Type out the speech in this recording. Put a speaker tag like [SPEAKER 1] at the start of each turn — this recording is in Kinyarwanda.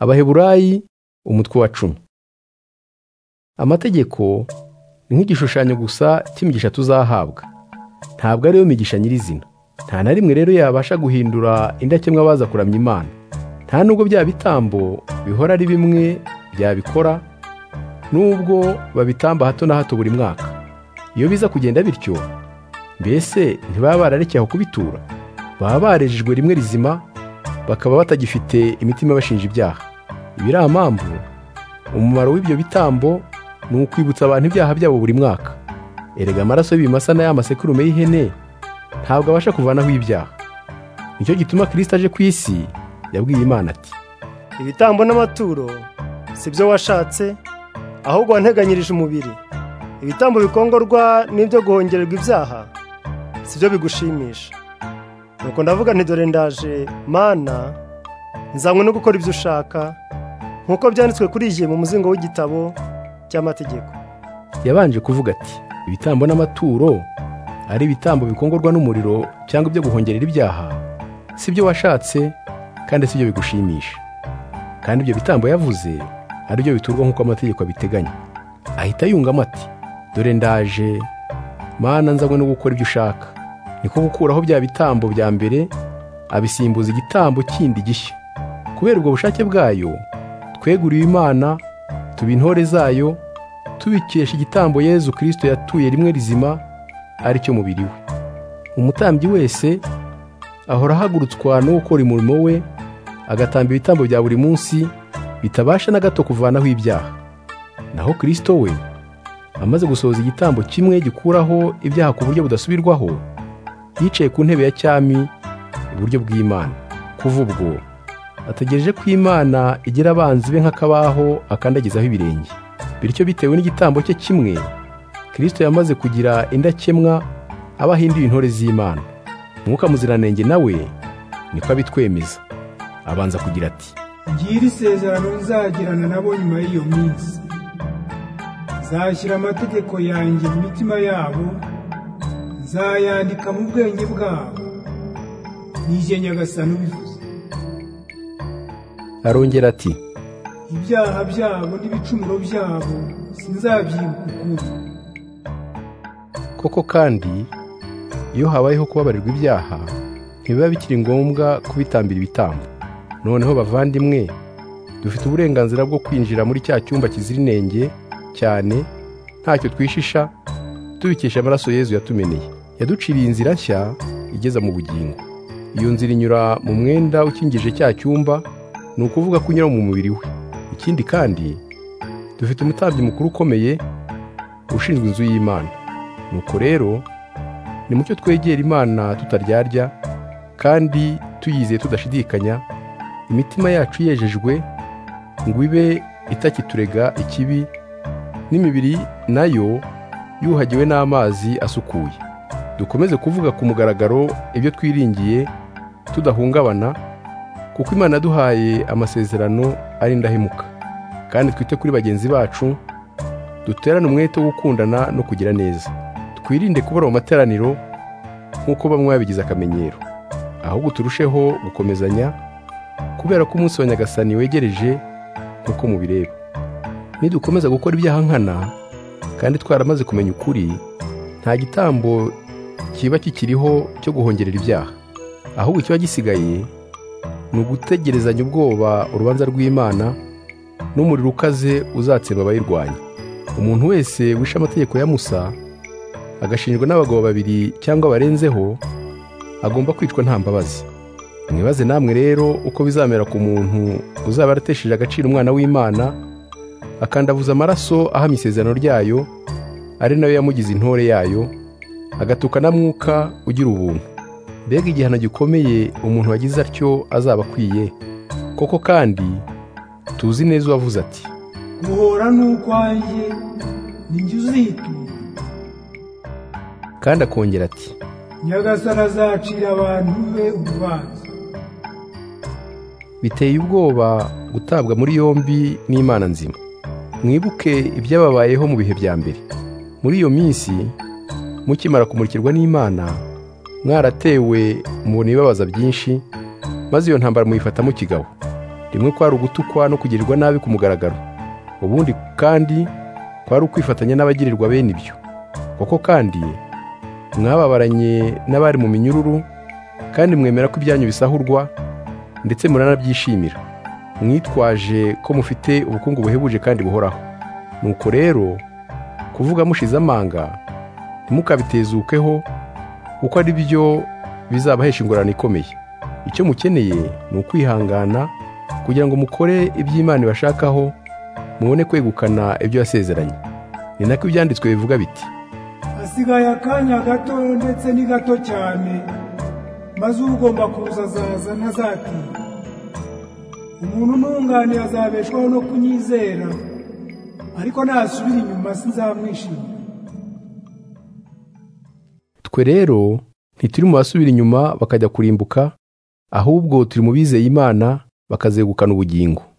[SPEAKER 1] Abaheburayi umutwe wa cumi Amategeko ni nk'igishushanyo gusa cy'imigisha tuzahabwa, ntabwo ari yo migisha nyirizina. Nta na rimwe rero yabasha guhindura indakemwa baza kuramya Imana. Nta nubwo bya bitambo bihora ari bimwe byabikora, nubwo babitamba hato na hato buri mwaka. Iyo biza kugenda bityo, mbese ntibaba bararekeye aho kubitura? Baba barejejwe rimwe rizima, bakaba batagifite imitima ibashinja ibyaha. Ibiriya mpamvu, umumaro w'ibyo bitambo ni ukwibutsa abantu ibyaha byabo buri mwaka. Erega amaraso y'ibimasa n'aya masekurume y'ihene ntabwo abasha kuvanaho ibyaha. Nicyo gituma Kristo aje ku isi, yabwiye Imana ati:
[SPEAKER 2] Ibitambo n'amaturo si byo washatse, ahubwo wanteganyirije umubiri. Ibitambo bikongorwa n'ibyo guhongererwa ibyaha si byo bigushimisha. Nuko ndavuga nti dore ndaje mana nzanywe no gukora ibyo ushaka nk'uko byanditswe kuri iyi mu muzingo w'igitabo cy'amategeko.
[SPEAKER 1] Yabanje kuvuga ati: Ibitambo n'amaturo ari ibitambo bikongorwa n'umuriro cyangwa ibyo guhongerera ibyaha si byo washatse kandi si byo bigushimisha. Kandi ibyo bitambo yavuze ari byo biturwa nk'uko amategeko abiteganya. Ahita yungamo ati: Dore ndaje mana nzanywe no gukora ibyo ushaka. niko gukuraho bya bitambo bya mbere abisimbuza igitambo kindi gishya kubera ubwo bushake bwayo tweguriwe imana tuba intore zayo tubikesha igitambo yezu kirisito yatuye rimwe rizima ari cyo mubiri we umutambyi wese ahora ahagurutswa no gukora umurimo we agatamba ibitambo bya buri munsi bitabasha na gato kuvanaho ibyaha naho kirisito we amaze gusohoza igitambo kimwe gikuraho ibyaha ku buryo budasubirwaho yicaye ku ntebe ya cyami iburyo bw'imana kuva ubwo ategereje ko imana igira abanzi be nk'akabaho akandagizaho ibirenge bityo bitewe n'igitambo cye kimwe kirisito yamaze kugira indakemwa aba ahinduye intore z'imana mwuka muziranenge nawe niko abitwemeza abanza kugira ati
[SPEAKER 3] ngira isezerano nzagirana nabo nyuma y'iyo minsi nzashyira amategeko yanjye mu mitima yabo nzayandika mu bwenge bwabo nijye nyagasani ubivuze
[SPEAKER 1] arongera ati
[SPEAKER 3] ibyaha byabo n'ibicumuro byabo sinzabyibuka ukundi
[SPEAKER 1] koko kandi iyo habayeho kubabarirwa ibyaha ntibiba bikiri ngombwa kubitambira ibitambo noneho bavandimwe dufite uburenganzira bwo kwinjira muri cya cyumba kizira inenge cyane ntacyo twishisha tubikesha amaraso yezu yatumeneye yaduciriye inzira nshya igeza mu bugingo iyo nzira inyura mu mwenda ukingije cya cyumba ni ukuvuga ko unyura mu mubiri we ikindi kandi dufite umutambyi mukuru ukomeye ushinzwe inzu y'imana nuko rero ni mucyo twegera imana tutaryarya kandi tuyizeye tudashidikanya imitima yacu yejejwe ngo ibe itakiturega ikibi n'imibiri nayo yuhagiwe n'amazi asukuye dukomeze kuvuga ku mugaragaro ibyo twiringiye tudahungabana kuko imana yaduhaye amasezerano ari indahemuka kandi twite kuri bagenzi bacu duterane umwete wo gukundana no kugira neza twirinde kubura mu materaniro nk'uko bamwe babigize akamenyero ahubwo turusheho gukomezanya kubera ko umunsi wa nyagasani wegereje nk'uko mubireba nidukomeza gukora ibyaha nkana kandi twaramaze kumenya ukuri nta gitambo kiba kikiriho cyo guhongerera ibyaha ahubwo ikiba gisigaye ni ugutegerezanya ubwoba urubanza rw'imana n'umuriro ukaze uzatsemba abayirwanya umuntu wese wishe amategeko ya musa agashinjwa n'abagabo babiri cyangwa barenzeho agomba kwicwa nta mbabazi mwibaze namwe rero uko bizamera ku muntu uzaba yaratesheje agaciro umwana w'imana akandavuza amaraso ahamya isezerano ryayo ari nayo yamugize intore yayo agatuka na mwuka ugira ubuntu mbega igihano gikomeye umuntu wagize atyo azaba akwiye koko kandi tuzi neza uwavuze ati
[SPEAKER 3] guhora ni ukwanjye ninjye uzitura
[SPEAKER 1] kandi akongera ati
[SPEAKER 3] nyagasani azacira abantu be urubanza
[SPEAKER 1] biteye ubwoba gutabwa muri yombi n'imana nzima mwibuke ibyababayeho mu bihe bya mbere muri iyo minsi mukimara kumurikirwa n'imana mwaratewe mubona ibibabaza byinshi maze iyo ntambara muyifatamo kigabo rimwe kwari ugutukwa no kugirirwa nabi ku mugaragaro ubundi kandi kwari ukwifatanya n'abagirirwa bene ibyo koko kandi mwababaranye n'abari mu minyururu kandi mwemera ko ibyanyu bisahurwa ndetse muranabyishimira mwitwaje ko mufite ubukungu buhebuje kandi buhoraho nuko rero kuvuga mushize amanga ntimukabitezukeho kuko ari byo bizabahesha ingorane ikomeye icyo mukeneye ni ukwihangana kugira ngo mukore iby'imana ibashakaho mubone kwegukana ibyo yasezeranye ni nako ibyanditswe bivuga biti
[SPEAKER 3] hasigaye akanya gato ndetse ni gato cyane maze ugomba kuza azaza ntazatinda umuntu ntungane azabeshwaho no kunyizera ariko nasubira inyuma sinzamwishimira
[SPEAKER 1] twe rero ntituri mu basubira inyuma bakajya kurimbuka ahubwo turi mu bizeye imana bakazegukana ubugingo